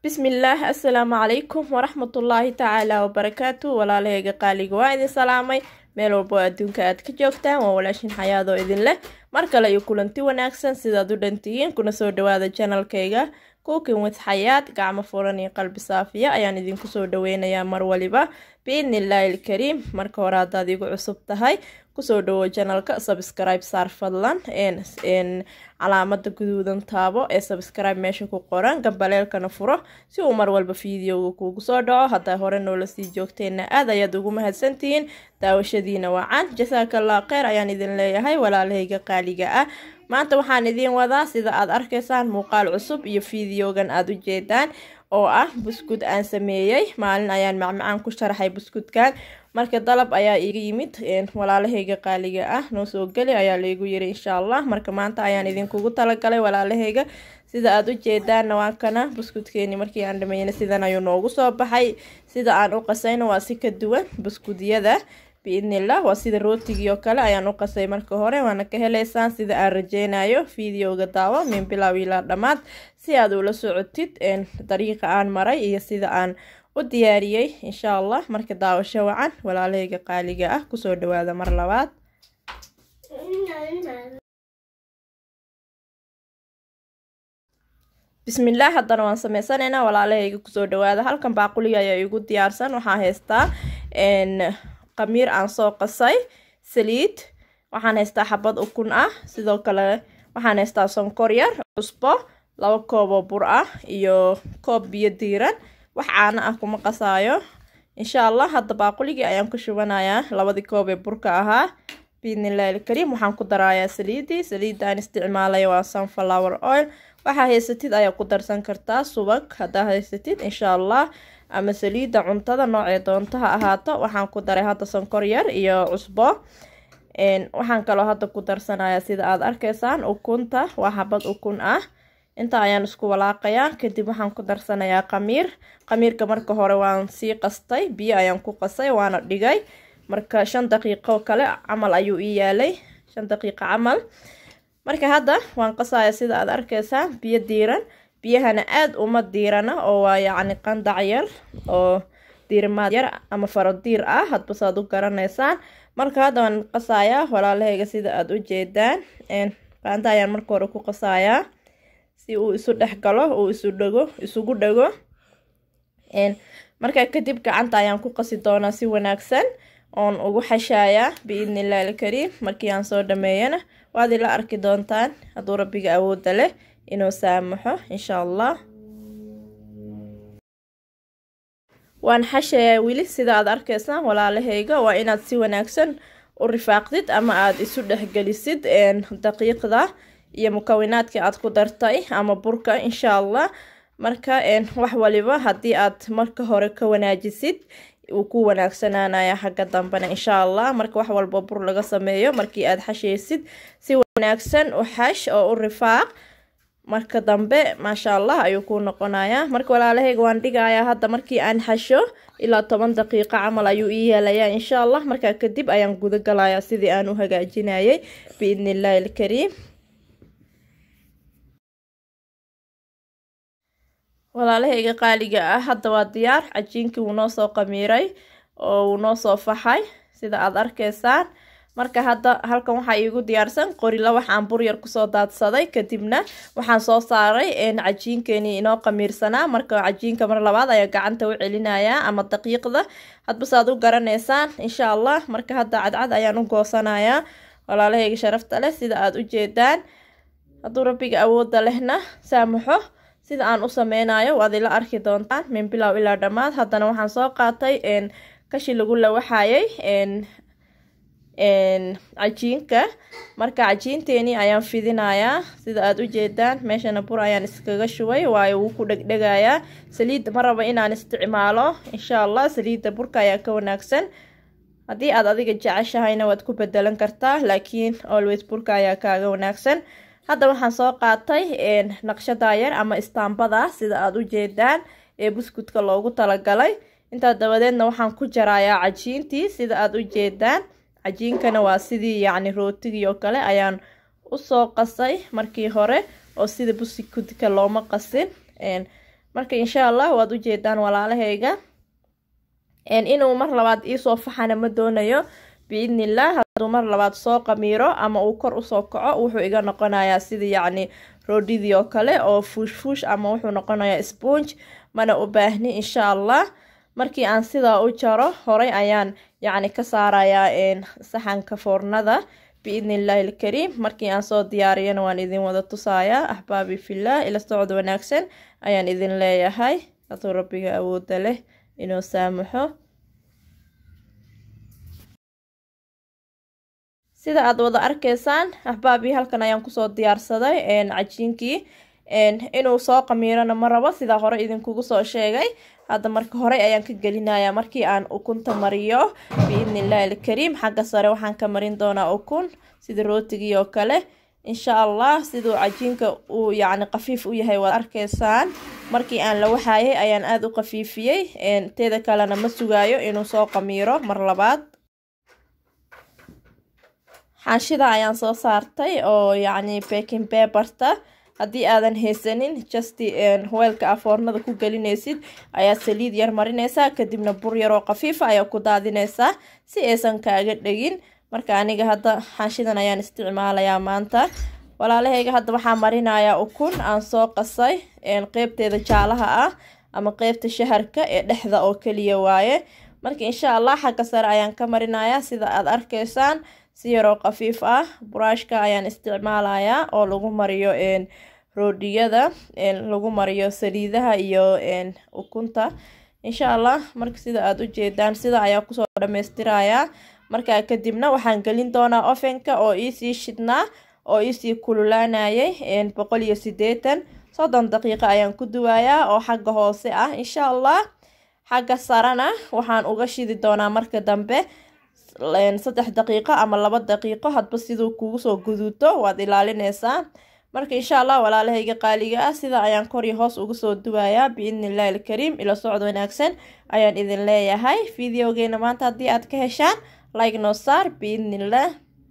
bismillaah assalaamu calaykum waraxmatullaahi tacaala wabarakaatu walaalahayga qaaliga waa idin salaamay meel walbo adduunka aad ka joogtaan waa walaashin xayaadoo idin leh mar kale iyo kulanti wanaagsan sidaad u dhantihiin kuna soo dhawaada janalkayga cooking with xayaad gacmo furan iyo qalbi saafiya ayaan idinku soo dhaweynayaa mar waliba biidnillaahi ilkariim marka hore haddaad igu cusub tahay kusoo dhawo janalka subscribe saar fadlan calaamada guduudan taabo ee subscribe meesha ku qoran gambaleelkana furo si uu mar walba fideoga kuugu soo dhaco haddaa hore noola sii joogteenna aad ayaad ugu mahadsantihiin daawashadiina wacan jasaakallah kheyr ayaan idin leeyahay walaalahayga qaaliga ah maanta waxaan idiin wadaa sida aad arkaysaan muuqaal cusub iyo fideogan aada u jeedaan oo ah buskud aan sameeyey maalin ayaan macmacaan ku sharaxay buskudkan marka dalab ayaa iga yimid walaalahayga qaaliga ah noo soo geli ayaa laygu yiri insha allah marka maanta ayaan idinkugu talagalay walaalahayga sida aada u jeedaanna waa kana buskudkeeni markii aan dhameeyna sidan ayuu noogu soo baxay sida aan u qasayna waa si ka duwan buskudyada biidnillah waa sida rootigii oo kale ayaan u qasay marka hore waana ka heleysaan sida aan rajeynayo videoga daawo min bilow ilaa dhammaad si aad ula socotid dariiqa aan maray iyo sida aan u diyaariyey insha allah marka daawasho wacan walaalahayga qaaliga ah kusoo dhawaada mar labaad bismillaah haddana waan sameysanaynaa walaalahayga kusoo dhawaada halkan baaquliga ayaa igu diyaarsan waxaa haystaa qamiir aan soo qasay saliid waxaan haystaa xabad ukun ah sidoo kale waxaan haystaa sonkor yar cusbo laba kooboo bur ah iyo koob biyo diiran wax caano ah kuma qasaayo insha allah hadda baaquligii ayaan ku shubanayaa labadii koob ee burka ahaa biidnillahi ilkariim waxaan ku darayaa saliidii saliidda aan isticmaalaya waa sunflower oil waxaa haysatid ayaa ku darsan kartaa subag haddaa haysatid insha allah ama saliidda cuntada noocee doonto ha ahaato waxaan ku daray hadda sonkor yar iyo cusbo waxaan kaloo hadda ku darsanayaa sida aada arkaysaan ukunta waa xabad ukun ah inta ayaan isku walaaqayaa kadib waxaan ku darsanayaa qamiir qamiirka marka hore waan sii qastay biyo ayaan ku qasay waana dhigay marka shan daqiiqo kale camal ayuu ii yaalay shan daqiiqo camal marka hadda waan qasaya sida aada arkaysaan biyo diiran biyahana aada uma diirana oo waa yacni qandac yar oo diirimaad yar ama farodiir ah hadba saad u garanaysaan marka hadda waan qasayaa walaalahayga sida aada u jeedaan qaanta ayaan marka hore ku qasayaa si uu isu dhex galo uu isu dhego isugu dhego markaa kadib gacanta ayaan ku qasi doonaa si wanaagsan oon ugu xashayaa biidnillahi ilkariim markii aan soo dhameeyana waad ila arki doontaan hadduu rabbiga awoodda leh inuu saamaxo insha allah waan xashayaa weli sida aad arkaysaan walaalahayga waa inaad si wanaagsan u rifaaqdid ama aada isu dhexgelisid daqiiqda iyo mukawinaadkii aad ku dartay ama burka insha allah marka wax waliba haddii aad marka hore ka wanaajisid uu ku wanaagsanaanaya xagga dambena insha allah marka wax walba bur laga sameeyo markii aad xashaysid si wanaagsan u xash oo u rifaaq marka dambe maasha allah ayuu ku noqonayaa marka walaalahayga waan dhigayaa hadda markii aan xasho ilaa toban daqiiqo camal ayuu ii yeelayaa insha allah markaa kadib ayaan guda galayaa sidii aan u hagaajinayay biidnillahi ilkariim walaalahayga qaaliga ah hadda waa diyaar cajiinkii wuu noo soo qamiiray oo wuu noo soo faxay sida aada arkaysaan marka hadda halkan waxaa iigu diyaarsan qorila waxaan bur yar kusoo daadsaday kadibna waxaan soo saaray cajiinkeenii inoo qamiirsanaa marka cajiinka mar labaad ayaa gacanta u celinayaa ama daqiiqda hadba saad u garanaysaan insha allah marka hadda cadcad ayaan u goosanayaa walaalahayga sharafta leh sida aada u jeedaan hadduu rabbiga awoodda lehna saamaxo sida aan u sameynayo waad ila arki doontaan min bilow ilaa dhammaad haddana waxaan soo qaatay kashi lagu lawaxayay cajiinka marka cajiinteenii ayaan fidinayaa sida aada u jeedaan meeshana bur ayaan iskaga shubay waayo wuu ku dhegdhegayaa saliidda ma raba inaan isticmaalo insha allah saliidda burka ayaa ka wanaagsan haddii aad adiga jeceshahayna waad ku bedelan kartaa laakiin always burka ayaa kaaga wanaagsan hadda waxaan soo qaatay naqshada yar ama istaambada sida aada u jeedaan ee buskudka loogu talagalay intaa dabadeedna waxaan ku jarayaa cajiintii sida aada u jeedaan cajiinkana waa sidii yacni rootigii oo kale ayaan usoo qasay markii hore oo sida buskudka looma qasin marka insha allah waad ujeedaan walaalahayga inuu mar labaad iisoo faxana ma doonayo biidnillah hadduu mar labaad soo qamiiro ama uu kor usoo kaco wuxuu iga noqonayaa sidii yacni roodhidii oo kale oo fuush fuush ama wuxuu noqonayaa sponge mana u baahni insha allah markii aan sidaa u jaro horey ayaan yacni ka saarayaa saxanka foornada biidni illaahi ilkariim markii aan soo diyaariyana waan idin wada tusayaa axbaabi fillah ila socod wanaagsan ayaan idin leeyahay hadduu rabbiga awooda leh inuu saamaxo sida aad wada arkaysaan axbaabii halkan ayaan kusoo diyaarsaday cajiinkii inuu soo qamiirana ma rabo sidaa hore idinkugu soo sheegay hadda marka horey ayaan ka gelinayaa markii aan ukunta mariyo biidni illaahi ilkariim xagga sare waxaan ka marin doonaa ukun sida rootigii oo kale insha allah siduu cajiinka uu yacni qafiif u yahay waad arkaysaan markii aan la waxaayay ayaan aada u qafiifiyey teeda kalena ma sugaayo inuu soo qamiiro mar labaad xaanshida ayaan soo saartay oo yacni baking paperta haddii aadan haysanin justi weelka a foornada ku gelinaysid ayaa saliid yar marinaysaa kadibna bur yaroo khafiifa ayaa ku daadinaysaa si aysan kaaga dhegin marka aniga hadda xaanshidan ayaan isticmaalayaa maanta walaalahayga hadda waxaa marinayaa ukun aan soo qasay qeybteeda jaalaha ah ama qeybta shaharka ee dhexda oo keliya waaye marka insha allah xagga sare ayaan ka marinayaa sida aad arkaysaan si yaroo khafiif ah buraashka ayaan isticmaalayaa oo lagu mariyo roodhiyada lagu mariyo saliidaha iyo ukunta insha allah marka sida aada u jeedaan sida ayaa kusoo dhammaystirayaa markaa kadibna waxaan gelin doonaa ofenka oo iisii shidnaa oo iisii kululaanayay boqol iyo sideetan soddon daqiiqo ayaan ku duwayaa oo xagga hoose ah insha allah xagga sarena waxaan uga shidi doonaa marka dambe saddex daqiiqo ama laba daqiiqo hadba siduu kugu soo guduuto waad ilaalinaysaa marka insha allah walaalahayga qaaliga ah sida ayaan kor iyo hoos uga soo duwayaa biidni illahi ilkariim ila socod wanaagsan ayaan idin leeyahay videogeena maanta haddii aad ka heshaan like noo saar biidnillah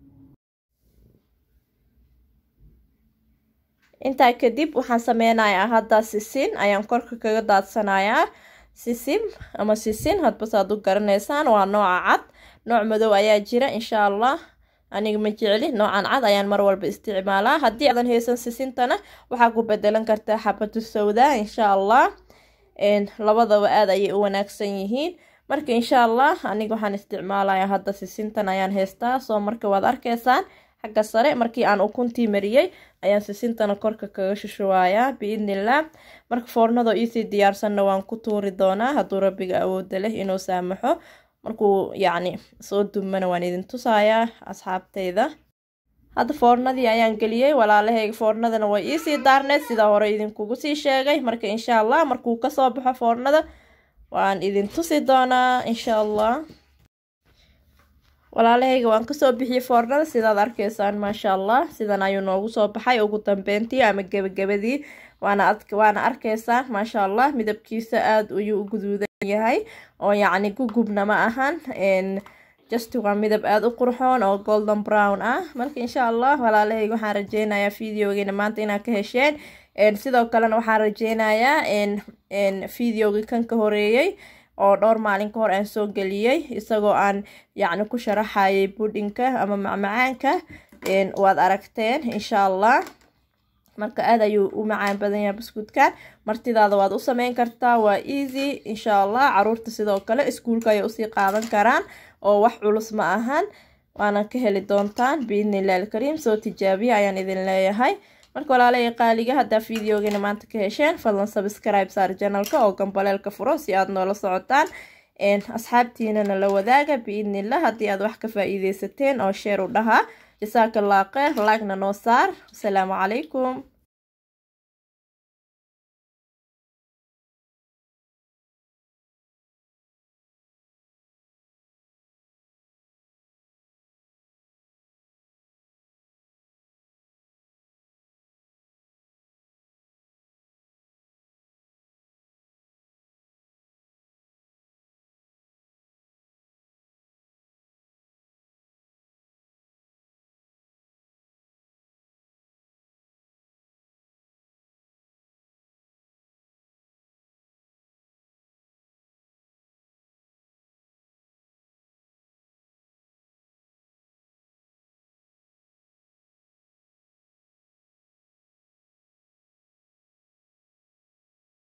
intaa kadib waxaan sameynayaa hadda sisin ayaan korka kaga daadsanayaa sisim ama sisin hadba saad u garanaysaan waa nooca cad nooc madow ayaa jira insha allah aniga ma jecli noocan cad ayaan mar walba isticmaalaa haddii aadan haysan sisintana waxaa ku bedelan kartaa xabatu sawdaa insha allah labadaba aada ayay u wanaagsan yihiin marka insha allah aniga waxaan isticmaalayaa hadda sisintan ayaan haystaa soo marka waad arkaysaan xagga sare markii aan ukuntii mariyey ayaan sisintana korka kaga shushuwayaa biidnillah marka foornadoo iisii diyaarsanna waan ku tuuri doonaa hadduu rabbiga awooda leh inuu saamaxo markuu yacni soo dumana waan idin tusayaa asxaabteyda hadda foornadii ayaan geliyey walaalahayga foornadana way iisii daarneed sidaa hore idinkugu sii sheegay marka insha allah markuu kasoo baxo foornada waan idin tusi doonaa insha allah walaalahayga waan kasoo bixiyey foornada sidaad arkaysaan maasha allah sidan ayuu noogu soo baxay ugu dambeyntii ama gebagabadii waana waana arkaysaan maasha allah midabkiisa aada ayuu u guduudan yahay oo yacni gugubna ma ahan just waa midab aada u qurxoon oo golden brown ah marka insha allah walaalahayga waxaan rajeynayaa videogeena maanta inaad ka hesheen sidoo kalena waxaan rajeynayaa videogii kan ka horeeyey oo dhowr maalin ka hor aan soo geliyey isagoo aan yacni ku sharaxayay budhinka ama macmacaanka waad aragteen insha allah marka aada ayuu u macaan badan yahay buskudkan martidaada waad u sameyn kartaa waa easy insha allah caruurta sidoo kale iskuulka ayay usii qaadan karaan oo wax culus ma ahan waana ka heli doontaan biidnillahi alkariim soo tijaabiya ayaan idin leeyahay marka walaalaya qaaliga haddaa videogeena maanta ka hesheen fadlan subscribe saar janalka oo gambaleelka furo si aad noola socotaan asxaabtiinana la wadaaga biidnillah haddii aad wax ka faa-iideysateen oo sheer u dhahaa jasaaka allah kheyr laagna noo saar asalaamu calaykum